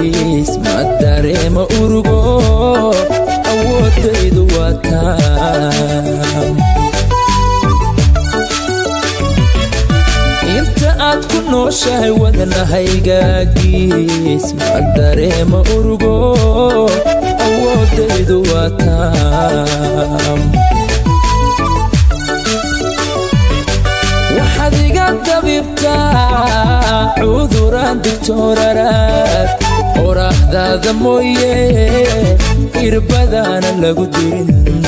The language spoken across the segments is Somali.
gaadhiis ma dareema urugo awoodaydu waa taam inta aad ku nooshahay wadnahaygagiis ma dareema urugo awoodaydu waa taam waxaad iga dabibtaa cuduraan digtooraraad qoraaxdaada mooye irbadaana lagu dirin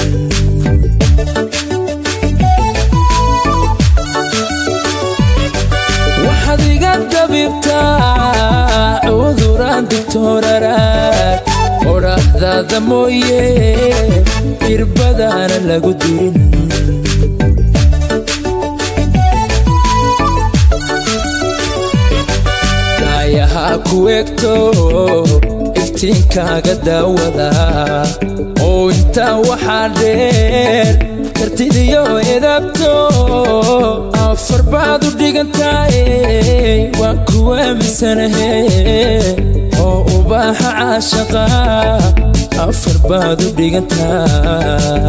waxaad iga dabibtaa cuduraan digtooraraad qoraaxdaada mooye irbadaana lagu dirin daayahaa ku egto iftiinkaaga daawada oo intaa waxaa dheer kartidiyo edabto afar baad u dhigantaay waan ku aaminsanahe oo ubaaxa caashaqa afar baad u dhigantaa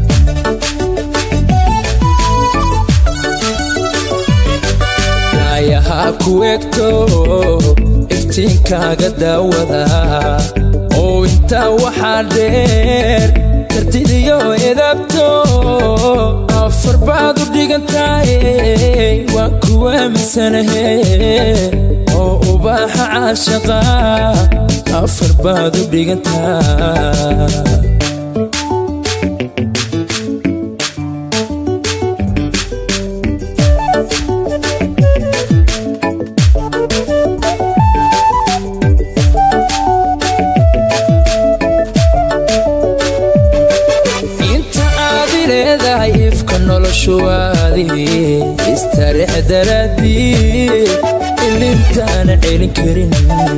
daayahaa ku egto iftiinkaaga daawada oo intaa waxaa dheer kartidiyo edabto afar baad u dhigantaay waan ku aaminsanahe oo ubaaxa caashaqa afar baad u dhigantaa inta aad i leedahay ifka noloshuwaadi istareex daraadii ilintaana celin karin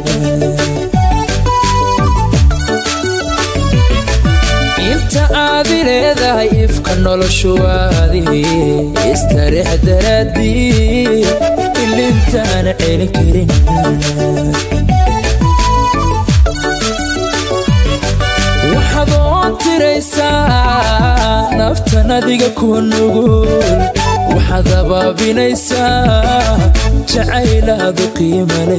inta aad i leedahay ifka noloshuwaadi istareex daraadii ilintaana celin karin waxaad oo tiraysaa naftan adiga ku nugul waxaad abaabinaysaa jacaylaadu qiimale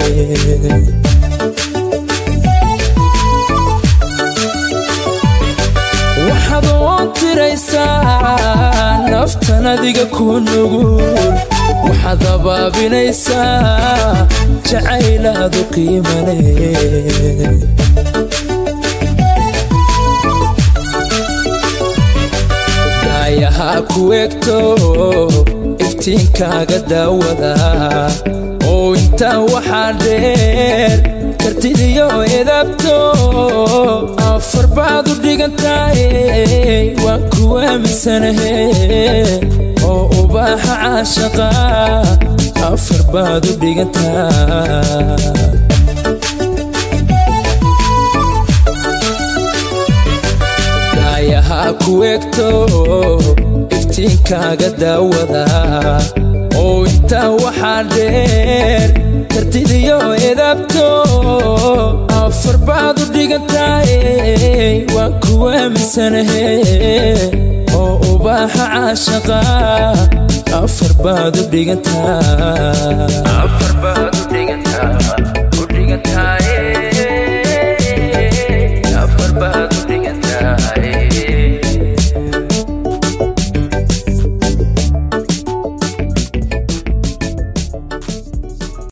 waxaad oo tiraysaa naftan adiga ku nugul waxaad abaabinaysaa jacaylaadu qiimale daayahaa ku egto iftiinkaaga daawada oo intaa waxaa dheer kartidiyo edabto afar baad u dhigantaay waan ku aaminsanahe oo ubaaxa caashaqa afar baad u dhigantaa daayahaa ku egto iftiinkaaga daawada oo intaa waxaa dheer kartidiyo edabto afar baad u dhigantaay waan ku aaminsanahe oo ubaaxa caashaqa afar baad u dhigantaa